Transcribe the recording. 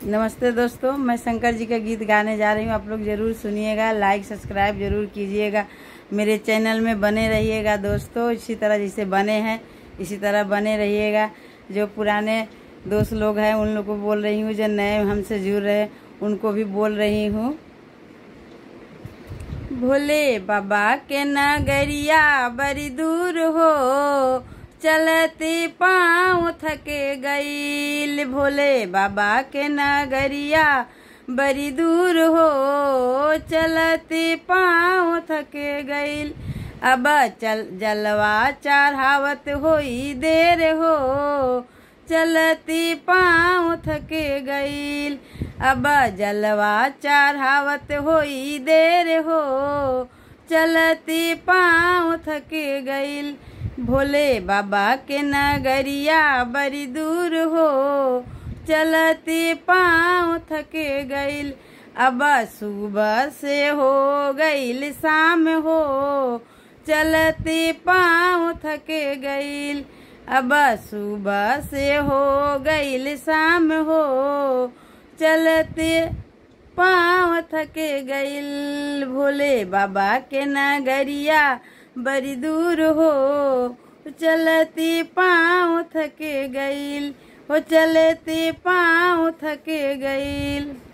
नमस्ते दोस्तों मैं शंकर जी का गीत गाने जा रही हूँ आप लोग जरूर सुनिएगा लाइक सब्सक्राइब जरूर कीजिएगा मेरे चैनल में बने रहिएगा दोस्तों इसी तरह जैसे बने हैं इसी तरह बने रहिएगा जो पुराने दोस्त लोग हैं उन लोग को बोल रही हूँ जो नए हमसे जुड़ रहे हैं उनको भी बोल रही हूँ भोले बाबा के नगरिया बड़ी दूर हो चलते पाँव थके गईल भोले बाबा के नगरिया बड़ी दूर हो चलते पाँव थके गईल अब चल जलवा चढ़ावत होई देर हो चलती पाँव थके गईल अब जलवा चढ़ावत होई देर हो चलती पाँव थके गईल भोले बाबा के नगरिया बड़ी दूर हो चलती पाँव थके गईल अब सुबह से हो गईल शाम हो चलती पाँव थके गईल अब सुबह से हो गईल शाम हो चलते पाँव थके गईल भोले बाबा के नगरिया बड़ी दूर हो चलती पाँव थके गईल हो चलती पाँव थके गईल